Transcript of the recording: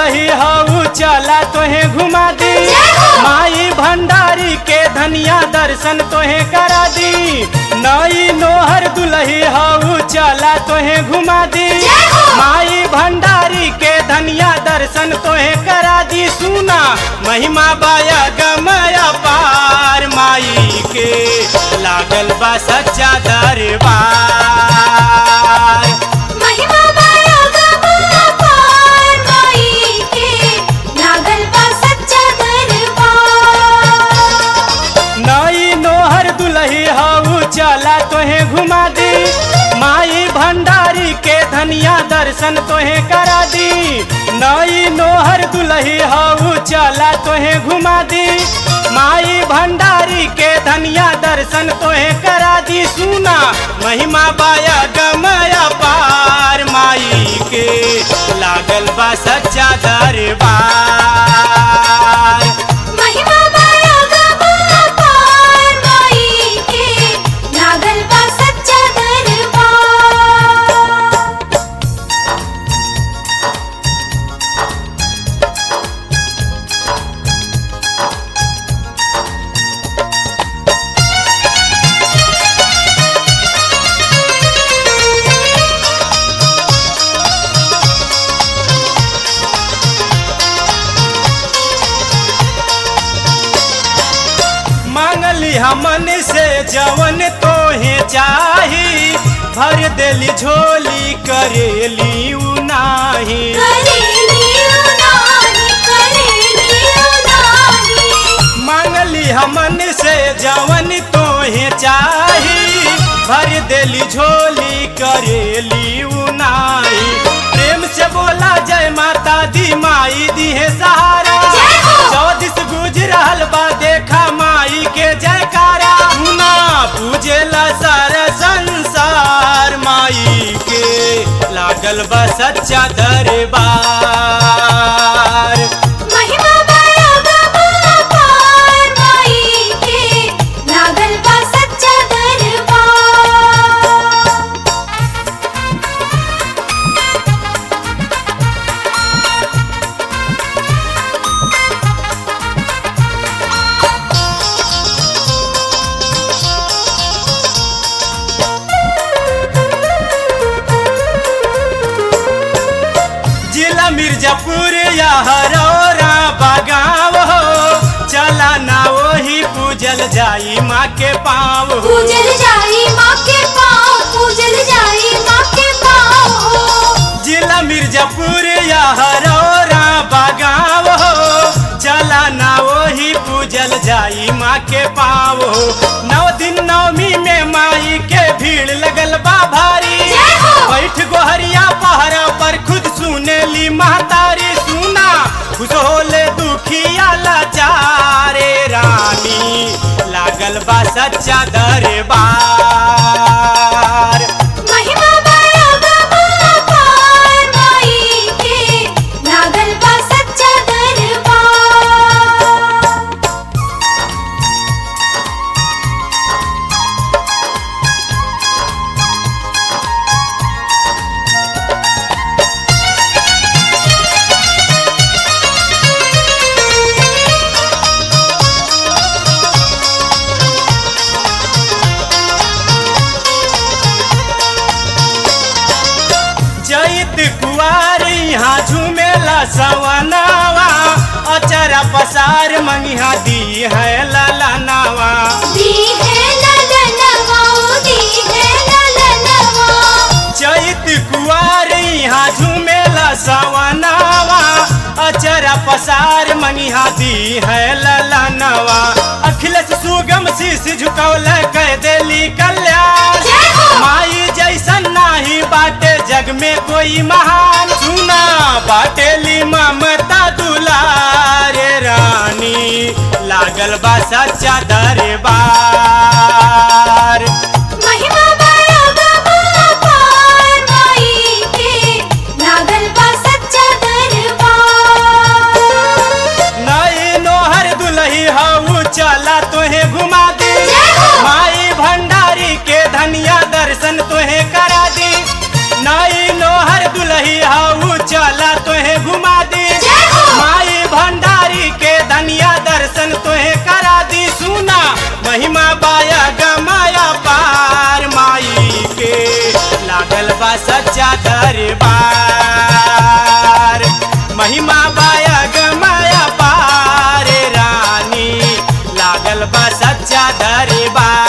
दुलही हऊ चला तोहे घुमा दी जय हो। माई भंडारी के धनिया दर्शन तोहे करा दी नई नोहर दुलही हऊ चला तोहे घुमा दी जय हो। माई भंडारी के धनिया दर्शन तोहे करा दी सुना महिमा बाया गमया पार माई के लागल बा सच्चा दरबार महिमा बाया गवा पार माई के लागल बा सच्चा दरबार नई नोहर दुलही हऊ चला तोहे घुमा दी माई भंडारी के धनिया दर्शन तोहे करा दी नई नोहर दुलही हऊ चला तोहे घुमा दी माई भंडारी के धनिया दर्शन तोहे करा दी सुना महिमा बाया गमया पार माई के लागल बा सच्चा दरबार महिमा बाया गवा पार माई के लागल बा सच्चा दरबार मांगली हमन से जवन तोहे चाही भर देली झोली करेली उ नाही करेली उनाही करेली उनाही मांगली हमन से जवन तोहे चाही भर देली झोली करेली उ नाही प्रेम से बोला जय माता दी माई दी है सहारा जय हो। चौदिस गुज रहल बा देखा माई के जयकारा ना पूजेला सारा संसार माई के लागल बा सच्चा दरबार महिमा बाया गवा पार माई के लागल बा सच्चा दरबार जिला मिर्जापुर या हरौरा बगाव हो चला ना वही पूजल जाई माँ के पाँव हो पूजल जाई माँ के पाँव पूजल जाई माँ के पाँव जिला मिर्जापुर या हरौरा बगाव हो चला ना वही पूजल जाई माँ के पाँव हो नौ दिन नवमी में माई के भीड़ लगल बा भारी जय हो। बैठ गोहरिया पहरा पर खुद सुनेली महतारी सुना खुश होले दुखिया लाचारे रानी लागल बा सच्चा दरबार महिमा बाया गवा पार माई के लागल बा सच्चा दरबार जैत कुआरी यहाँ झूमेला सवनावा अचरा पसार मंगिहा दी है ललनावा दी है ललनवा दी है ललनवा चैत कुआरी यहाँ झूमेला सवनावा अचरा पसार मंगिहा दी है ललनवा अखिलेश सुगम शीश झुकौल कह देली कल्याण जय हो। माई जैसन नाही बाटे जग में कोई महान सुना बाटेली ममता दुलारे रानी लागल बा सच्चा दरबार महिमा बाया गवा पार माई के लागल बा सच्चा दरबार नई नोहर दुलही हऊ चला तोहे घुमा दी जय हो। माई भंडारी के धनिया दर्शन तोहे करा दी नई नोहर दुलही हऊ चला तोहे घुमा दी जय महिमा बाया गमाया पार माई के लागल बा सच्चा दरबार महिमा बाया गमाया पार रानी लागल बा सच्चा दरबार